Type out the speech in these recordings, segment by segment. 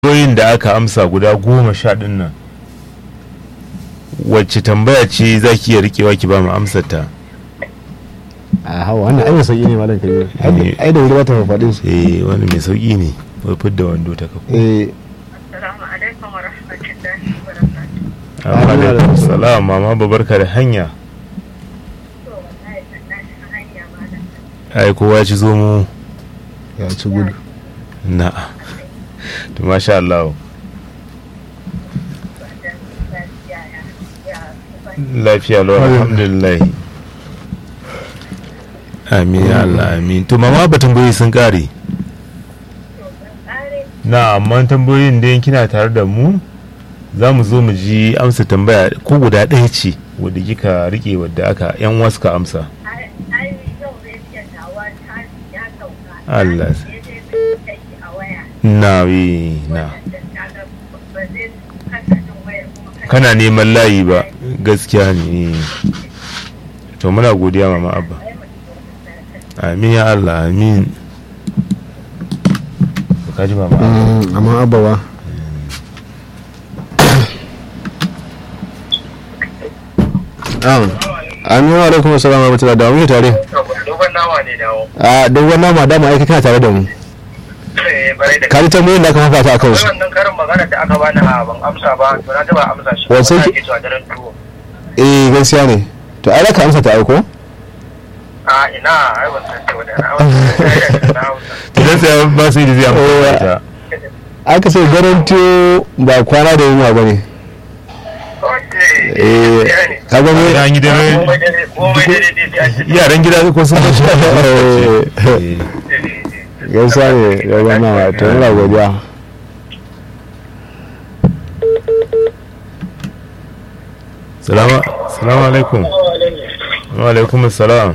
tambayoyin da aka amsa guda goma sha ɗin nan wacce tambaya ce za ki iya rikewa ki ba mu amsar ta a hawa wannan ai sauki ne malam kabiru ai da wuri ba ta faɗin su eh wani mai sauki ne wai fidda wando ta kafa eh Assalamu alaikum wa rahmatullahi wa barakatuh. amma alaikum salam mama babarka da hanya To wallahi tallahi a hanya malam. ai kowa ya ci zo mu ya ci gudu na to masha Allah Wajen lafiya ya ya kuka lafiya lau alhamdulillah amin ya Allah amin to mama ba tambayoyi sun kare to ban kare na amma tambayoyin da kina tare da mu za mu zo mu ji amsa tambaya ko guda ɗaya ce wadda kika rike wadda aka yan wasu ka amsa ai ai yau zai iya tawa ta ya sauka. Allah. Ya je zai kai shi a waya. na wi na Wannan kaga ba zai kasa jin wayar kuma kana neman layi ba gaskiya ne to muna godiya mama abba ai mutum ya amin ya Allah amin ka ji mama abba Mm, amma abawa amin wa alaikum assalam wa rahmatullahi da mu tare dogon nawa ne dawo a dogon nama dama aiki kana tare da mu eh bare da ka ji tambayoyin da aka fafata a kai kansu wannan karin magana da aka bani a ban amsa ba to na taba amsa shi Wace Wanda ki- ake cewa daren tuwo eh gaskiya ne to ai da ka amsa ta aiko a ina ai ban san cewa da na amsa na amsa idan sai ba su yi da zai amfani da ita aka ce garantiyo ba kwana da yunwa ba ne okay eh ka ga mu an yi dare komai dare komai dare dai sai an ce yaran gida ko sun bashi Eh, gaskiya ne dogon nama to muna godiya salama salamu alaikum wa alaikum salam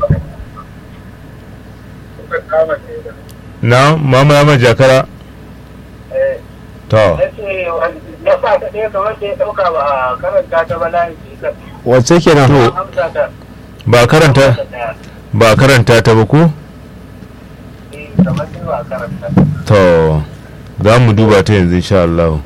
na mama ya mai jakara to na sa ta ɗaya kamar da ya ɗauka ba a karanta ta ba layin jikar wacce kenan amsa ta ba karanta ɗaya ba karanta ta ba ku eh kamar sai ba a karanta to za mu duba ta yanzu insha Allah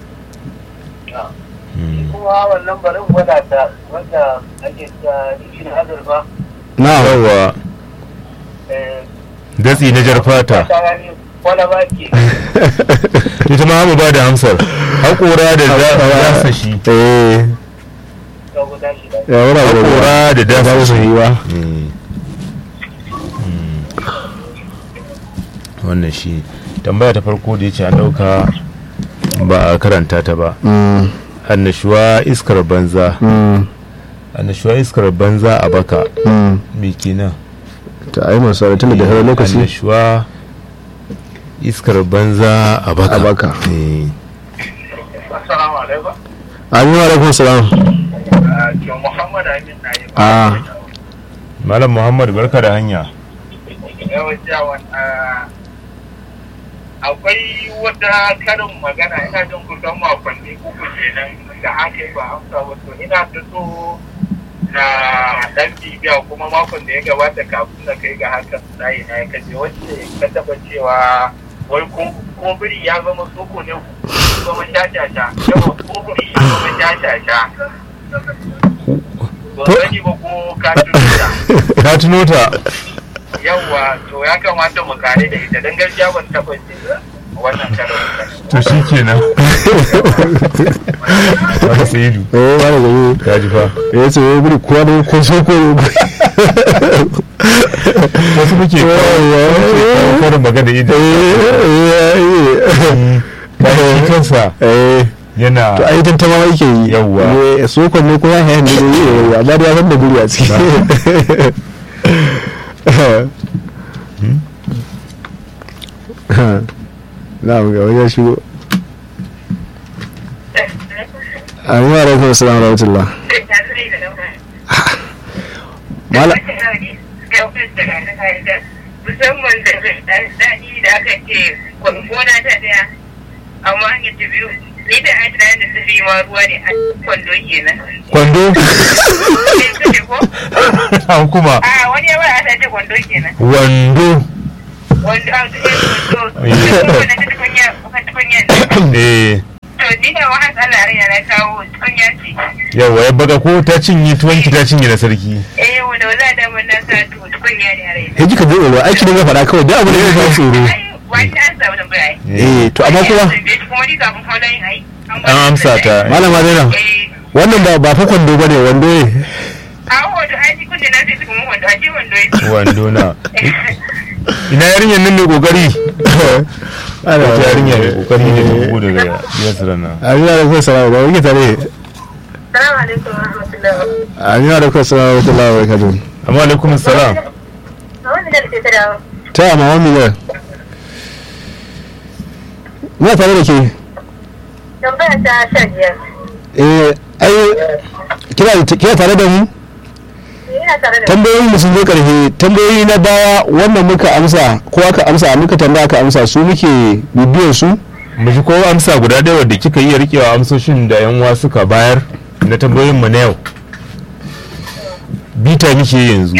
kuma wannan barin gwada ta wanda ake ta shi na azurfa na yawa eh datsi na jar fata ta gani wala ba ke ita ma mu ba da amsar haƙora da dasa shi eh ta guda shi da ya wura godiya haƙora da dasa ba su shi yi ba wannan shi tambaya ta farko da ya ce an ɗauka ba a karanta ta ba Mm, annashuwa iskar banza mm, annashuwa iskar banza a baka mm. me kenan ta ai masu tun da sauran lokaci annashuwa iskar banza a baka A baka. Eh. assalamu alaikum amin wa alaikum salam ke muhammad amin na yi Ah. malam muhammad barka da hanya yawan jawan akwai wata karin magana ina jin kusan makonni uku kenan da aka yi ba amsa wato ina ta so na dan bibiya kuma makon da ya gabata kafin na kai ga hakan tsayi na ya kaje wacce ka taba cewa wai ko ko biri ya zama soko ne ko zama shashasha yawa ko biri ya zama shashasha ba sani ba ko ka tuta ka tuno ta yawwa to ya kamata mu kare da ita don gaskiya ban taɓa ce wannan karin to shi kenan wata sayidu eh ba da gari ka ji fa ya ce wai guri kowa da ko so ko wasu muke kawo karin magana idan bayan shi kansa eh yana to ai tantama yake yi Yawwa. Eh, sokon ne ko ya hayan da yi yawwa amma da ya san da guri a ciki na mu ga wajen shigo amin wa alaikum assalam wa rahmatullah mala musamman da daɗi da aka ce gona ta ɗaya amma hanyar ta biyu ni da an tunanin da su fi ma ruwa ne a kwando kenan. kwando Sai ka ce ko? an kuma A wani ya ba a ta ce kwando kenan. wando Wanda an ta ce kwando. Sai kuma na ta tukunya, ta tukunya. eh ni da wahal Allah rai na kawo tukunya ce yawa ya baga ko ta cinye tuwanki ta cinye na sarki eh wanda wala da mun na sa tu tukunya ne a rai sai kika bude ruwa aiki dinga faɗa kawai duk abin da ya kawo tsoro ai wani an samu tambaya eh to amma kuma kuma ni kafin kawo yin ai an amsa ta malama Zainab eh wannan ba ba fa kwando bane wando ne a wato ai kun da na sai su kuma wanda aje wando ya wando na ina yarinyar nan mai kokari wata yarinya mai kokari ne da bugu daga yasira na Amina da kuma salamu ba wike tare Salamu alaikum wa rahmatullahi Amina da kuma salamu wa rahmatullahi wa barakatuh amma alaikum salam a wannan da ke ta dawo ta amma wani ne Muna tare da ke tambaya ta sha biyar eh ai kina kina tare da mu ina tare da tambayoyin mu sun zo karfe tambayoyi na baya wannan muka amsa ko aka amsa muka tambaya aka amsa su muke bibiyar su mu ji ko amsa guda ɗaya wadda kika iya rikewa amsoshin da yan uwa suka bayar na tambayoyin mu na yau bita muke yanzu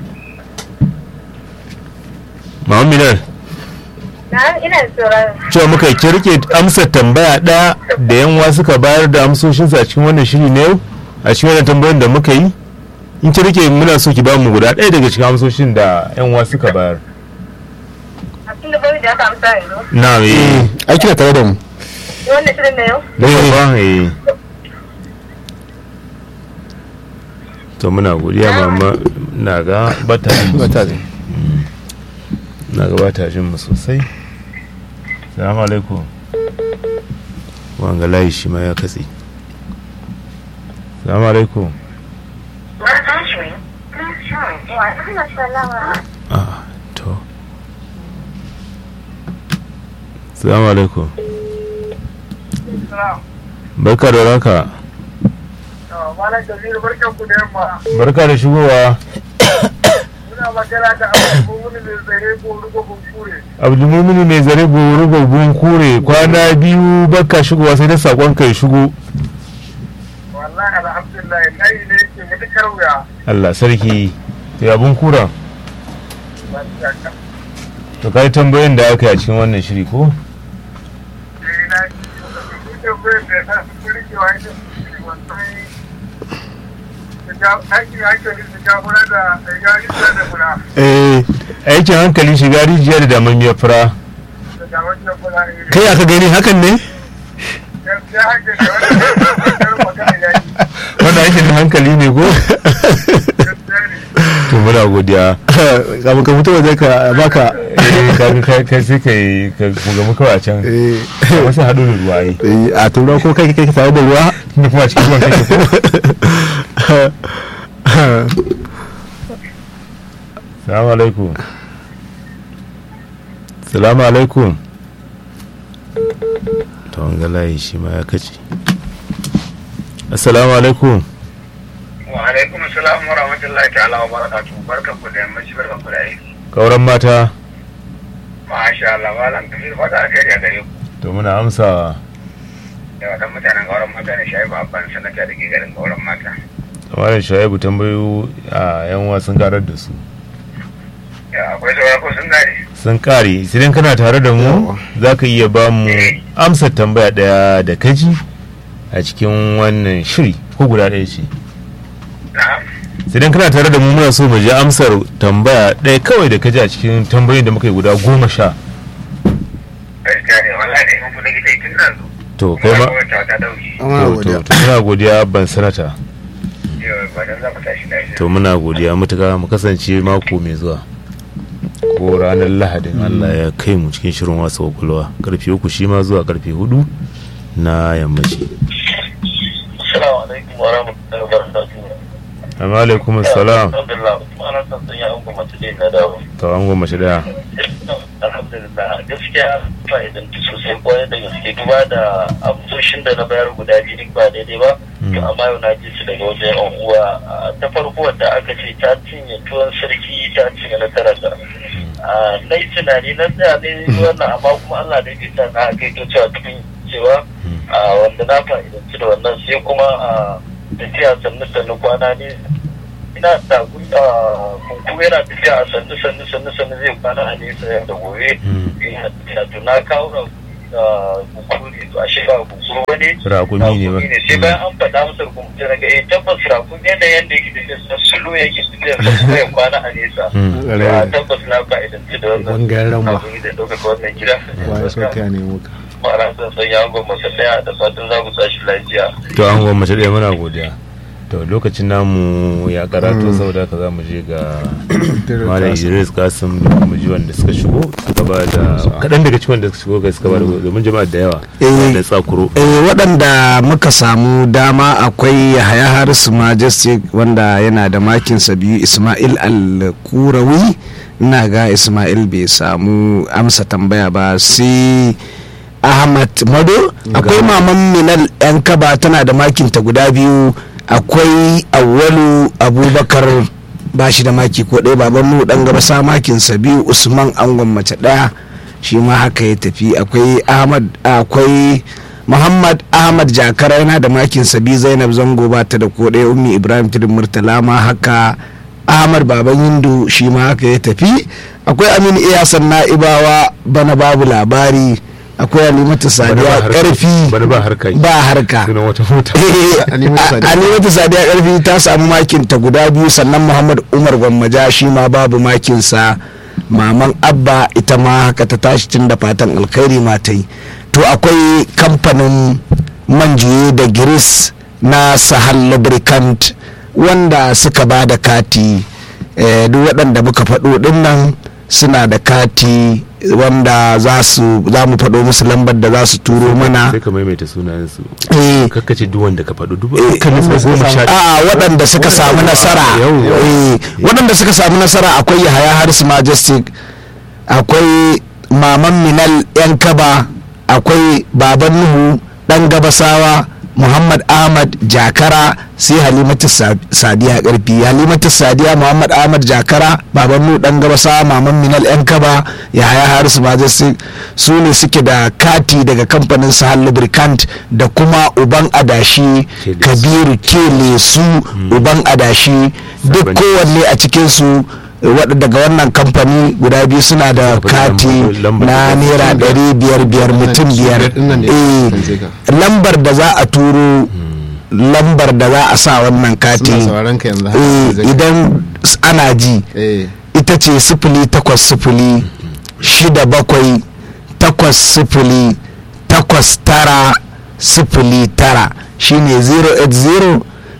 Muhammad na ina tsoron cewa muka ki rike amsa tambaya ɗaya da yan uwa suka bayar da amsoshinsa a cikin wannan shiri na yau a cikin wannan tambayoyin da muka yi in ki rike muna so ki ba mu guda ɗaya daga cikin amsoshin da yan uwa suka bayar a cikin da bari da aka amsa yanzu na eh ai kina tare da mu wannan shirin na yau da yawa eh to muna godiya mama na ga bata bata zai na ga bata jin mu sosai salamu alaikum wanga layi shi ma ya katse salamu alaikum ah to salamu alaikum barka da raka Malam Kabiru barkan ku da yamma. barka da shigowa Muna magana da abubuwan mai tsare ko rugo kunkure. abdulmumini mai zare goro gogon kure kwana biyu baka shigowa sai da sakon kai shigo Wallahi alhamdulillah kai ne yake matukar wuya. Allah sarki to abun kura to kai tambayoyin da aka yi a cikin wannan shiri ko Eh na ji da bai da na su rikewa ita wannan aiki hankali su jagora da gari da fura eh aikin hankali shiga rijiya da damammiyar fura da gawan da fura ne. kai aka gani hakan ne Ya hankali da wani magana ya yi. wannan aikin hankali ne ko Gaskiya ne. to muna godiya kafin ka fito waje ka baka eh ka kai kai sai kai ka mu gamu kawai a can eh wasu haɗu da ruwa yi eh, a tura ko kai kai tare da ruwa tunda kuma a cikin ruwan kake ko salamu alaikum salamu alaikum ta wanga layi shi ma ya kace assalamu alaikum Wa alaikum salam wa rahmatullahi ta'ala wa barakatuhu. Barkan ku da yammaci barkan ku da aiki. kauran mata Masha Allah malam Kabiru fata alheri a gare ku. to muna amsa Da wadan mutanen gauran mata ne shayi ba abban sanata da ke garin gauran mata. malam shaibu tambayo a yan wasan karar da su Ya akwai sauran ko sun gane. sun kare idan kana tare da mu za ka iya ba mu amsar tambaya daya da kaji a cikin wannan shiri ko guda ɗaya ce Na'am. idan kana tare da mu muna so mu ji amsar tambaya ɗaya kawai da kaji a cikin tambayoyin da muka yi guda goma sha Gaskiya ne wallahi ne mun kula gida tun nan zo. to kai ma Wata ta dauki. to to to muna godiya ban sanata Yau ba dan za mu tashi da shi. to muna godiya mutuka mu kasance mako mai zuwa ko ranar lahadin Allah ya kai mu cikin shirin wasa kwakwalwa karfe uku shi ma zuwa karfe hudu na yammaci Assalamu alaikum wa rahmatullahi wa barakatuhu. amma alaikum salam Alhamdulillah, ana son sun yi abubuwa masu ɗaya na dawo. to an goma shi daya Alhamdulillah, gaskiya fa'idanci sosai kwarai da gaske duba da amsoshin da na bayar guda biyu duk ba daidai ba. To amma yau na ji su daga wajen yan uwa Ah, ta farko wadda aka ce ta cinye tuwon sarki ta cinye na talaka. Ah, Na yi tunani na tsaya ne wannan amma kuma Allah da ya sa na kai to cewa tukun cewa a wanda na fa'idanci da wannan sai kuma a tafiya sannu sannu kwana ne ina da gunda kunku yana tafiya a sannu sannu sannu sannu zai kwana a nesa yau da gobe ina tafiya to na kawo da kunkuru ne to ashe ba kunkuru ba ne Rakumi ne ba. sai bayan an faɗa masa kunkuru sai naga eh tabbas rakumi da yanda yake tafiya sa sulu yake tafiya sa kuma ya kwana a nesa Mm. To, a tabbas na fa'idanci da wannan Bangaren ma. rakumi da ɗaukaka wannan gida Wa so ka ne muka. ma'ana zan sanya angon masa ɗaya da fatan za mu tashi lafiya to an goma mace ɗaya muna godiya to lokacin namu ya karatu saboda haka za mu je ga malam idris kasim da kuma ji wanda suka shigo suka ba da kaɗan daga cikin wanda suka shigo ga suka ba da domin jama'a da yawa Eh. da tsakuro eh waɗanda muka samu dama akwai yahaya harisu majestic wanda yana da makinsa biyu ismail al-kurawi ina ga ismail bai samu amsa tambaya ba sai ahmad mado akwai maman minal yan kaba tana da makinta guda biyu akwai awwalu abubakar ba shi da maki ko ɗaya baban mu dan gaba sa makinsa biyu usman angon mace ɗaya shi ma haka ya tafi akwai ahmad akwai muhammad ahmad jakara yana da makin sabi zainab zango ba ta da ko ɗaya ummi ibrahim tudun murtala ma haka ahmad baban hindu shi ma haka ya tafi akwai aminu iyasan na'ibawa bana babu labari akwai alimatu sadiya karfi bana ba harka yi ba harka sunan wata mota alimatu sadiya karfi ta samu makin ta guda biyu sannan muhammad umar gwammaja shi ma babu makinsa maman abba ita ma haka ta tashi tun da fatan alkhairi ma ta yi to akwai kamfanin manjuye da giris na sahal lubricant wanda suka ba da kati eh, duk waɗanda muka faɗo ɗin nan suna da kati wanda za su za mu faɗo musu lambar da za su turo mana sai ka maimaita sunayen su eh, kakkace duk wanda ka faɗo duk Eh, dukkanin su goma sha a waɗanda suka samu nasara Yawwa. eh, waɗanda suka samu nasara akwai yahaya haris majestic akwai maman minal yan kaba akwai baban nuhu ɗan gabasawa muhammad ahmad jakara sai halimatu Sa- sadiya karfi halimatu sadiya muhammad ahmad jakara baban nuhu ɗan gabasawa maman minal yan kaba yahaya haris majestic su ne suke da kati daga kamfanin sahal lubricant da kuma uban adashi Keles. kabiru kele su uban adashi duk Sabon kowanne a cikinsu waɗanda daga wannan kamfani guda biyu suna da Sabon kati lambar- lambar na da- naira ɗari biyar biyar mutum biyar Ɗinnan ne, Eh, kan sai ka. lambar da za a turo lambar da za a sa wannan kati Suna sauraron ka yanzu haka, eh, zai ka. idan s- ana ji Eh, ita ce sifili takwas sifili shida bakwai takwas sifili takwas tara sifili tara shine 080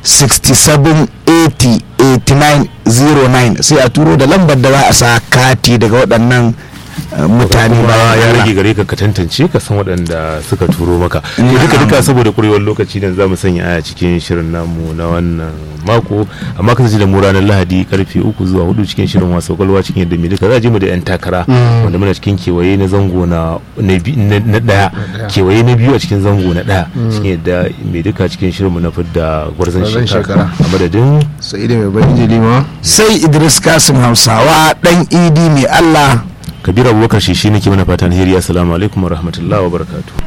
67 80 89 09 sai a turo da lambar da za a sa kati daga waɗannan uh, mutane kuma bayan ya Allah. rage gare ka ka tantance ka san waɗanda suka turo maka to duka duka saboda kurewar lokaci ne za mu sanya aya cikin shirin namu na wannan mako amma kasance da mu ranar lahadi karfe uku zuwa hudu cikin shirin wasa kwalwa cikin yadda mai duka za a je mu da yan takara wanda muna cikin kewaye na zango na na bi- na- na daya kewaye na biyu a cikin zango na daya cikin yadda mai duka cikin shirin mu na fidda gwarzon Gwarzon shekara shekara. a madadin Sa'idu mai bakin jili ma. sai idris kasim hausawa ɗan idi mai allah kabiru abubakar shi shi nake mana fatan hiriya assalamu alaikum wa rahmatullahi wa barakatuh